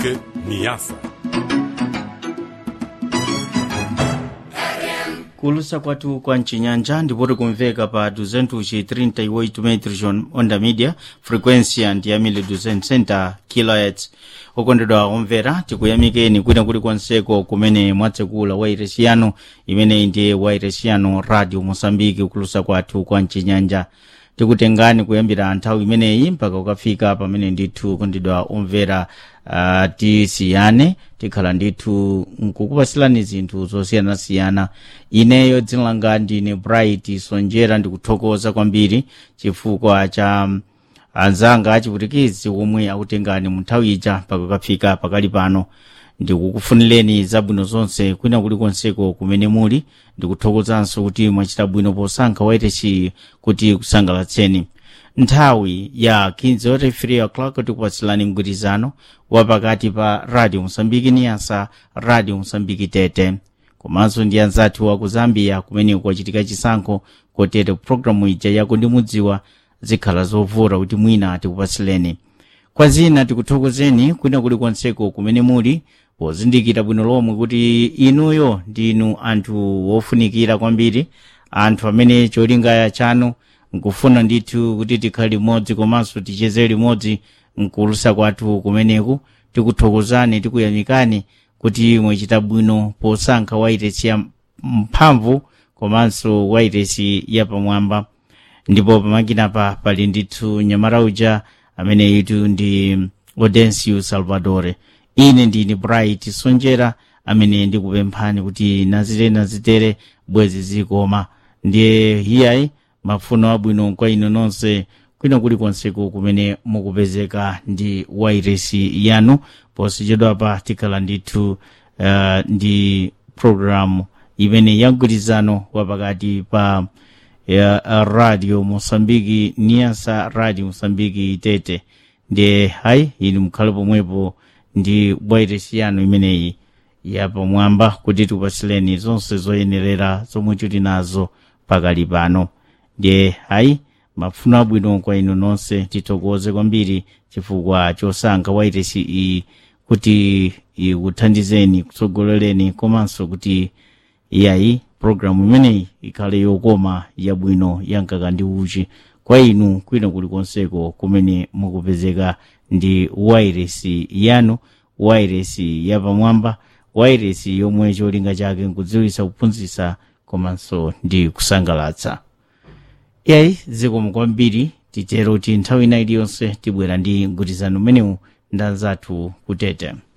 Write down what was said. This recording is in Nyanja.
Moçambique, Niassa. kulusa kwathu kwa mcinyanja ndipoti kumveka pa 238 metros onda media frequência ndi yamile 260 kHz okondedwa omvera tikuyamikeni kwina kuli konseko kumene mwatsekula wairesi yanu imeneyi ndiye wairesi yanu radio moçambique kulusa kwathu kwa mcinyanja tikutengani kuyambira nthawi imeneyi mpaka ukafika pamene ndithu kondedwa omvera uh, tisiyane tikhala ndithu nkukupasilani zinthu zosiyanasiyana ineyo dzina langa ndine bright sonjera ndikuthokoza kwambiri chifukwa cha um, anzanga achiputikizi omwe akutengani mu nthawi ija mpaka ukafika pakali pano ndikukufunireni zabwino zonse kwina kulikonseko kumene muli ndikuthokozanso kuti mwachita bwino posankha wairesi kuti kusangalatseni nthawi ya 15 o'clock tikupatsirani mgwirizano wapakati pa radio mosambiki niyasa radio mosambiki tete komanso ndi anzathu wa ku zambia kumene kwachitika chisankho kotero programu ija yako ndimudziwa zikhala zovuta kuti mwina tikupatsireni kwa zina tikuthokozeni kwina kulikonseko kumene muli pozindikira bwino lomwe kuti inuyo ndinu anthu wofunikira kwambiri anthu amene cholinga chanu nkufuna ndithu kuti tikhale limodzi komanso ticheze limodzi mkulusa kwathu kumeneku tikuthokozani tikuyamikani kuti mwachita bwino posankha wairesi ya mphamvu komanso wairesi yapamwamba ndipo pamakinapa pali ndithu nyamara uja amene itu ndi audencio salvadore ine ndini bright sonjera amene ndikupemphani kuti nazitere nazitere bwezi zikoma ndiye hiyayi mafuno abwino kwa inu nonse kwina kulikonseku kumene mukupezeka ndi wairesi yanu posachedwapa tikhala ndithu uh, ndi programu imene yamgwirizano wapakati pa ya radio mosambiki niyasa radio mosambiki tete ndiye hayi inu mukhale pomwepo ndi wairesi yanu imeneyi yapamwamba kuti tikupatsireni zonse zoyenerera zomwe tili nazo pakali pano ndiye hayi mafuno abwino kwa inu nonse tithokoze kwambiri chifukwa chosankha wairesi iyi kuti ikuthandizeni kutsogolereni komanso kuti iyayi programu imeneyi ikhale yokoma yabwino yankaka ndi uchi kwa inu kwina kulikonseko kumene mukupezeka ndi wairesi yanu wairesi yapamwamba wairesi yomwe cholinga chake nkudziwitsa kuphunzitsa komanso ndi kusangalatsa iyayi zikomo kwambiri titero kuti nthawi ina iliyonse tibwera ndi mgwirizano umenewu ndi anzathu kutete